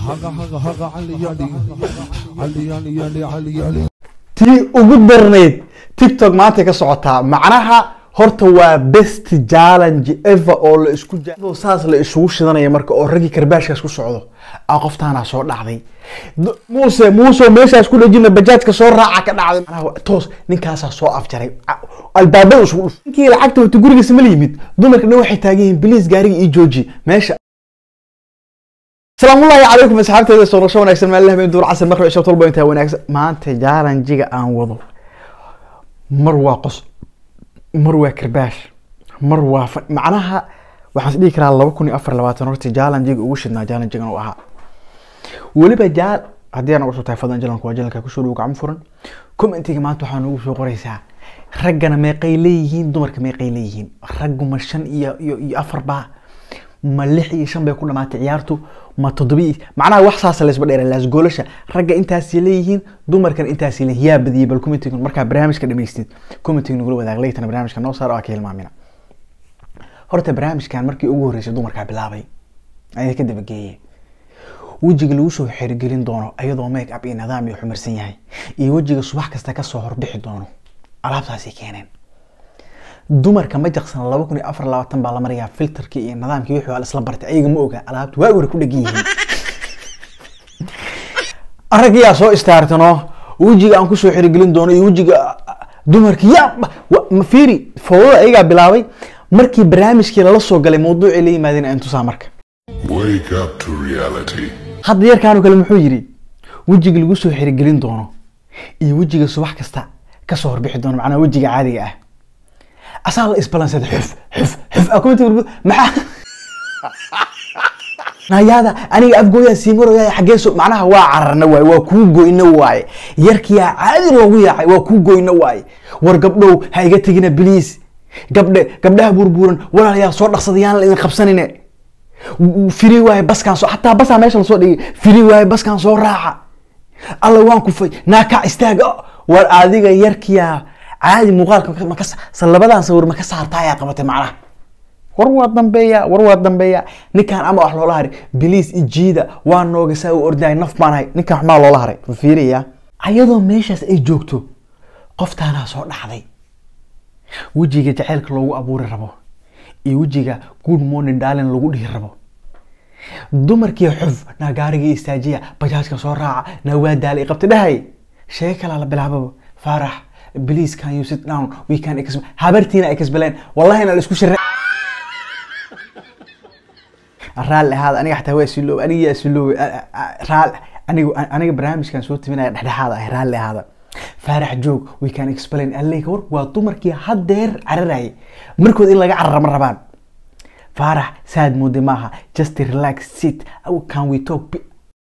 haga haga haga cali yali cali yali yali cali yali tii ugu darnayd tiktok maanta ka socotaa macnaha horta waa best challenge ever oo la isku ja- oo saas la isugu shidanaya marka oo raggii karbaashkaas ku socdo aa qoftaana soo dhacday D- muuse muuse meeshaas ku dhejina bajaajka soo raaca ka dhacday macnaha waa- toos ninkaasaa soo afjaray A- albaabada isugu dhuf ninkii lacagta wata gurigiisa ma la yimid dumarka dhan waxay taagan yihiin biliis gaariga ii jooji meesha السلام الله عليكم asxaabteeda soo noqosho wanaagsan maalin habeen duur casar maqrib isha tolba intaa wanaagsan maanta jaalanjiga aan wado mar waa qos mar waa karbaash mar waa fa- macnaha waxaan is dhihi karaa laba kun iyo afar labaatan horta jaalanjiga ugu shidnaa jaalanjigan uu ahaa weliba jaal haddii aan ugu soo tahay fadlan jalanku waa jalanka kusoo dhow gacmo furan commentiga maanta waxaa noogu soo qoraysaa raggana meeqay leeyihiin dumarka meeqay leeyihiin raggu ma shan iyo iyo iyo afar baa ma lix iyo shan bay ku dhamaatay ciyaartu ma toddoba iyo macnaha wax saasa laysba dheera laasgoolasha ragga intaasay leeyihiin dumarkan intaasay leeyihiin yaa badiyay bal commentiga markaa barnaamijka dhamaystid commentiga nagula wadaag laytana barnaamijka noo saar oo aa ka hilmaamina horta barnaamijkan markii ugu horreysay dumarkaa bilaabay ayaa ka dabageeyay wejiga lagu soo xirigelin doono ayadoo make up iyo nidaam iyo xumirsan yahay iyo wejiga subax kasta kasoo horbixi doono alaabtaasay keeneen dumarka ma jaqsan laba kun iyo afar labaatan baa la marayaa filterkii iyo nidaamkii wixii waa la isla bartay ayaga ma oga alaabta waa hore ku dhegan yihiin aragyaa soo istaartano wejiga aan kusoo xirigelin doono iyo wejiga dumarka ya wa- ma fiiri fowdada ayagaa bilaabay markii barnaamijkii lala soo galay mawduucii la yimaadeen aan tusaa marka Wake up to reality. hadda yarkaanu kale muxuu yidhi wejiga lagu soo xirigelin doono iyo wejiga subax kasta kasoo horbixi doono macnaha wejiga caadiga ah asaa la isbalansaday xuf xuf xuf akumti maxaa nayaada aniga afgooyaan sii maraya xaggee soo macnaha waa cararna waaye waa kuu goyna waaye yarkiyaa caadi loogu yaacay waa kuu goyna waaye war gabdhow ha iga tegina biliis gabdhe gabdhaha burburan walaalayaa soo dhaqsadayaan la idin qabsanine firi waaye baskaan soo xataa basaa meesha lasoo dhigay firi waaye baskaan soo raaca alla waan kufay naakac istaaga war adiga yarkiyaa caadi muuqaalka maka- maka sa labadan sawir maka saartaa ayaa qabatay macnaha war waa dambeeya war waa dambeeya ninkaan ama wax loola haray biliis ijiida waa nooga saa u ordaay naf baan hay ninkaan waxmaa loola haray fiiriya ayadoo meeshaas ay joogto qoftaanaa soo dhacday wejiga jaceylka loogu abuuri rabo iyo wejiga good morning darling lagu dhihi rabo dumarkii xuf naa gaariga istaajiya bajaajka soo raaca naa waa daalay qabta dhahay sheege kalaa la bilaababa faarax please can you sit down we can ex habartiina ay kasbaleen wallahi na la isku shirre raalli ahaada aniga xataa waa isiloob aniga yaa isiloob raal aniga aniga barnaamijkan soo timinaya dhexdhexaada ah raalli ahaada faarax joog we can explain alleyka war waa dumarkii haddeer cararayay markood in laga carara ma rabaan faarax saad moode maaha just relax sit How can we talk Bi-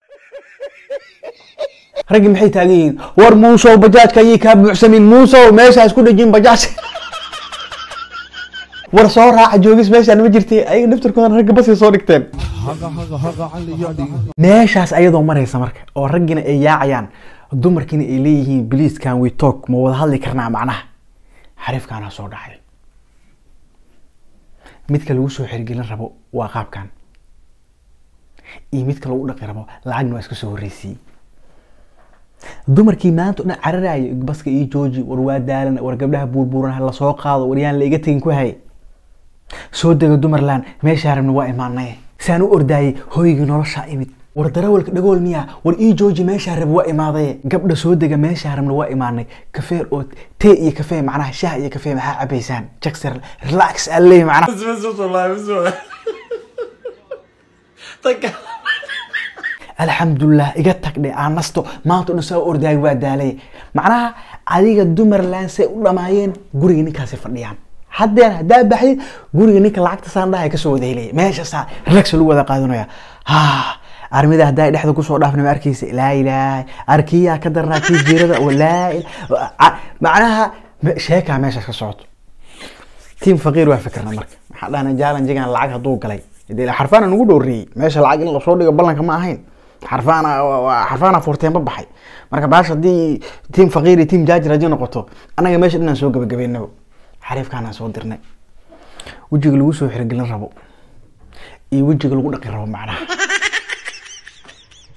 raggii maxay taagan yihiin war muusow bajaajka ayay kaa buuxsamin muusow meeshaas ku dhejin bajaaj war soo raaca joogis meeshaan ma jirtay ayaga naftarkooda ragga basay soo dhigteen haga haga haga cali yali meeshaas ayadoo maraysa marka oo raggiina ay yaacayaan dumarkiina ay leeyihiin please can we talk ma wada hadli karnaa macnaha xariifkaana soo dhacay midka lagu soo xirigelin rabo waa qaabkan iyo midka lagu dhaqi rabo lacagna waa iska soo horreysiiyey dumarkii maanta o dhan cararaya baska iyo jooji war waa daalan war gabdhaha buurbuuran ha lasoo qaado war yaan la iga tegin ku hay soo dega dumarland meeshaa rabna waa imaanay saan u ordaayay hoygii noloshaa imid war darawalka dhagool miyaa war ii jooji meeshaa rab waa imaadaye gabdha soo dega meeshaa rabna waa imaanay kafee oo tee iyo kafee macnaha shaah iyo kafee maxaa cabaysaan jackser relax alle macnaha alxamdulilah iga tagdhe aan nasto maanta o dhan saa u ordaay waa daalay macnaha adiga dumarland say u dhamaayeen guriga ninkaasi fadhiyaan haddeer haddaa baxdid guriga ninka lacagta saan dhahay kasoo wada helaya meeshaasaa relax lagu wada qaadanaya ha armida haddaa dhexda kusoo dhaafna ma arkeysa laa ilaaha arkiyaa ka darnaa kii jiirada oo laa ila- a- macnaha me- sheekaa meeshaas ka socoto tiim faqiir waa fikirna marka maxaa dhahna jaalanjigan lacag hadduu galay dee xarfaana nagu dhowreeyey meesha lacag in lasoo dhigo ballanka ma ahayn xarfaana waa- xarfaana furteenba baxay marka baash haddii tiim faqiir iyo tiim jaajir haddii noqoto annaga meesha dhinaan soo gabagabeynaba xariifkaanaan soo dirnay wejiga lagu soo xirigelin rabo iyo wejiga lagu dhaqi rabo macnaha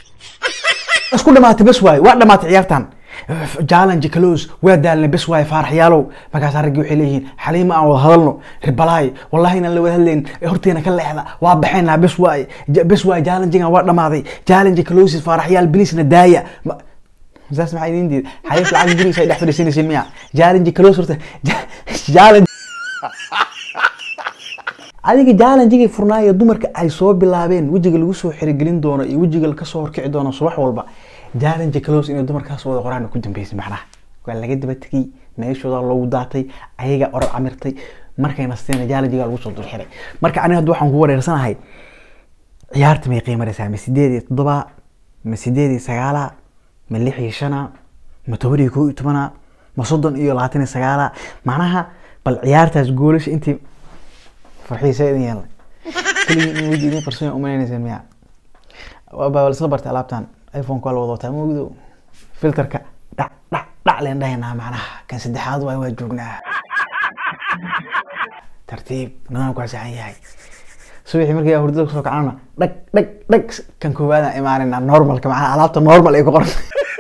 isku dhamaatay bes waaye waa dhamaatay ciyaartan challenge close waa daalnay bes waaye faaraxyaalow markaasaa raggii waxay leeyihiin xaliima aan wada hadalno ribalaay wallahi inaan la wada hadlayn horteena ka leexda waa baxaynaa bes waaye Ja- bes waaye challengegan waa dhamaaday challenge close faaraxyaal bilisna daaya Ma- saas maxaa idin diid xaliif lacag gurigiisa ay dhex fadhiisanaysiin miya challenge close horta Ja- challenge adiga jaalanjigii furnaayo dumarka ay soo bilaabeen wejiga lagu soo xirigelin doono iyo wejiga kasoo horkici doono subax walba jaalanja close inay dumarkaas wada qoraan ku dambeysay macnaha waa laga daba tegay meeshooda loogu daatay ayaga orod camirtay markay nasteen jaalanjiga lagu soo dulxiray marka aniga hadda waxaan ku wareersanahay ciyaarta may qiimaraysaa ma sideed iyo toddoba ma sideed iyo sagaala ma lix iyo shana ma toban iyo kow iyo tobana ma soddon iyo labaatan iyo sagaala macnaha bal ciyaartaas goolasha intii farxiisa idin yeelnay keligii in weji idin qarsoon umalaynaysa miya waa isla bartay alaabtan iphone waa la wada wataa maogdo filterka dhac dhac dhac leen dhahaynaa macnaha kan saddexaad waay waa joognaa tartiib nidaamku waa saxan yahay subaxii markii aan hurdada kusoo kacana dhag dhag dhag kan koowaadaan imaanayna normalka macnaha alaabta normal ay ku qoran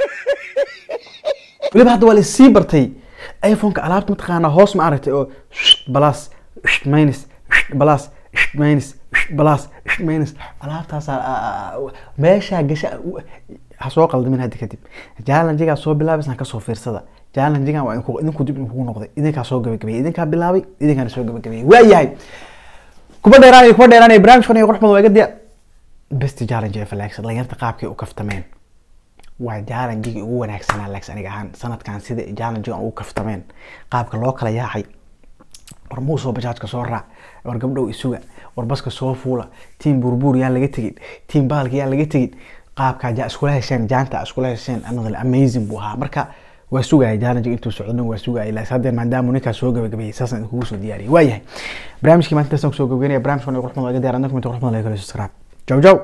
weliba hadda waa la sii bartay iphoneka alaabta mataqaanaa hoos ma aragtay oo balas minus balas minus balas minus alaabtaas meeshaa gasha ha soo qaldamin hadda kadib challengegaa soo bilaabaysan kasoo fiirsada challengegan waa idinku idinku dib idinkugu noqday idinkaa soo gabagabeeyey idinkaa bilaabay idinkaana soo gabagabeeyey waa yahay kuba dheeraanay kuba dheeraanay barnaamijkan iyo qurux badan waa iga diya best challenge ee falaagsan dhalinyarta qaabkay u kaftameen waa challengigii ugu wanaagsanaa lex aniga ahaan sanadkan sida challengiga ugu kaftameen qaabka loo kala yaacay war muusoo bajaajka soo raac war gabdhow isuga war baska soo fuula tiim burbuur yaan laga tegin tiim baalka yaan laga tegin qaabkaa ja iskula hesheen jaanta iskula hesheen another amazing buu ahaa marka waa sugaya challenge intuu socdon waa sugaya ilaa haddee maadaama ninkaas soo gabagabeeyey saasaan idinkugu soo diyaariyay waa yahay barnaamijkii maanta intaasaan kusoo gabagaynaya barnaamijkan iyo qurxmada laga diyaar annaga kumita qurxmada laga kala subscribe jaw jaw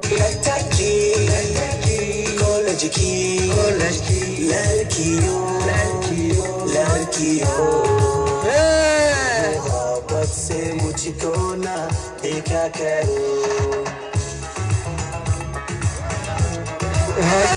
college की लड़कियों लड़कियों मोहब्बत से मुझको ना देखा करो